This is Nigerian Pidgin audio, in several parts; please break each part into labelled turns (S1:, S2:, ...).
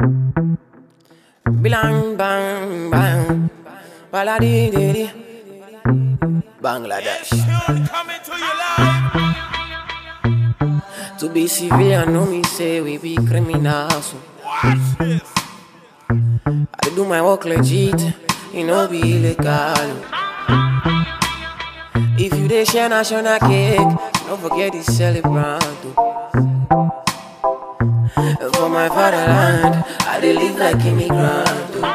S1: Bilang bang bang, baladi di Bangladesh.
S2: Tune coming to you live.
S1: To be civilian, no me say we be criminals.
S2: Watch this.
S1: I dey do my work legit, it no be illegal. If you dey share national cake, don't forget the celebrant. oh. For my fatherland, I dey live like immigrant. oh.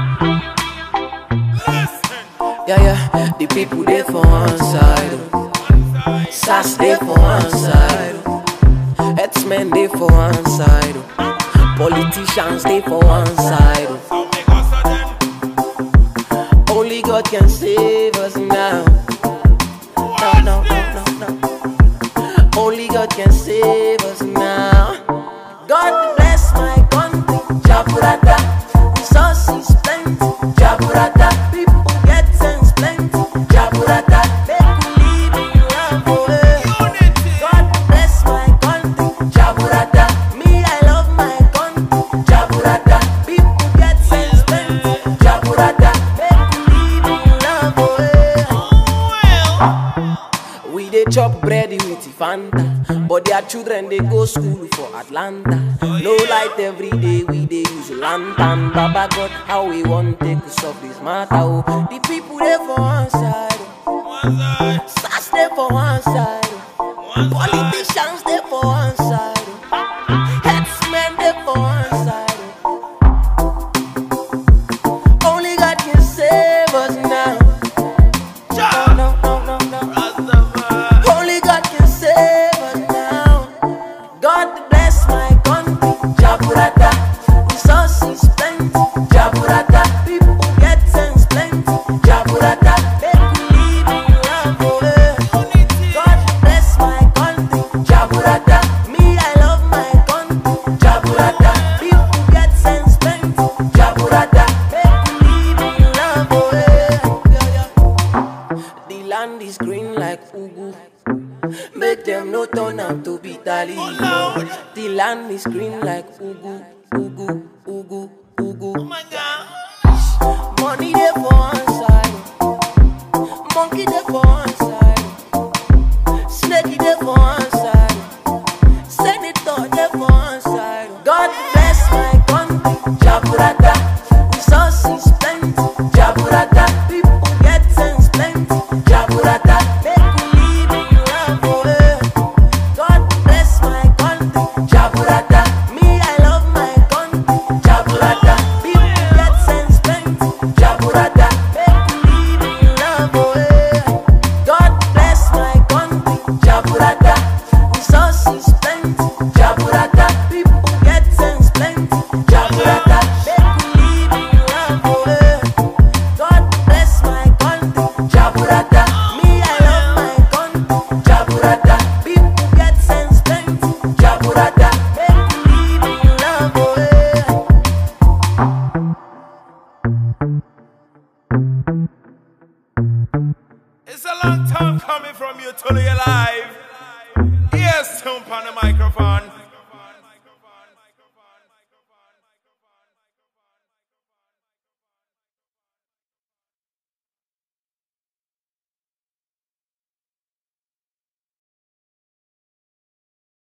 S2: Listen.
S1: Yeah, yeah, the people they for one side. oh. SAS they for one side. oh. Herdsmen they for one side. oh. Politicians they for one side. oh.
S2: So make us a them.
S1: Only God can save us now. No, no, no, no, no. Only God can save us now. God bless my country, Jaburata. Resources plenty, Jaburata. People get sense plenty, Jaburata. Make we live in love, oh, eh.
S2: Unity.
S1: God bless my country, Jaburata. Me, I love my country, Jaburata. People get sense plenty, Jaburata. Make we live in love, oh, eh.
S2: Well.
S1: We dey chop bread with Fanta, but their children dey go school for Atlanta. No light every day, we dey use lantern. Baba God, how we want take to solve this matter? Oh, the people dey for one side, oh.
S2: One side.
S1: SAS dey for one side, oh.
S2: One side.
S1: politicians dey for one side, oh. herdsmen dey for one side. oh. Only God can save us now. No,
S2: Ja.
S1: no, no, no, no.
S2: Rastafari.
S1: Only God can save us now. God bless my country, Jaburata. Resources plenty, Jaburata. People get sense plenty, Jaburata. Make we live in love, oh, eh.
S2: Unity.
S1: God bless my country, Jaburata. Me, I love my country, Jaburata. People get sense plenty, Jaburata. Make we live in love, oh, eh. Yeah, yeah. The land is green like Ugu. Make them no turn out to be Taliban.
S2: Lord.
S1: The land is green like Ugu, Ugu, Ugu,
S2: Oh
S1: Ugu.
S2: my God.
S1: Money there for one side, monkey there for one side, snake there for one side, senator there for one side. God bless my country, Jaburata. Resources plenty, Jaburata. People get sense plenty, Jaburata. Make we live in love, oh, eh. God bless my country, Jaburata. Me, I love my country, Jaburata. People get sense plenty, Jaburata. Make we live in love, oh, eh. God bless my country, Jaburata. Resources plenty, Jaburata. People get sense plenty, Jaburata. Make we live in love, oh, eh. God bless my country, Jaburata. Me, I love my country, Jaburata. People get sense plenty, Jaburata. Make we live in love, oh, eh.
S2: It's a long time coming from you till you live.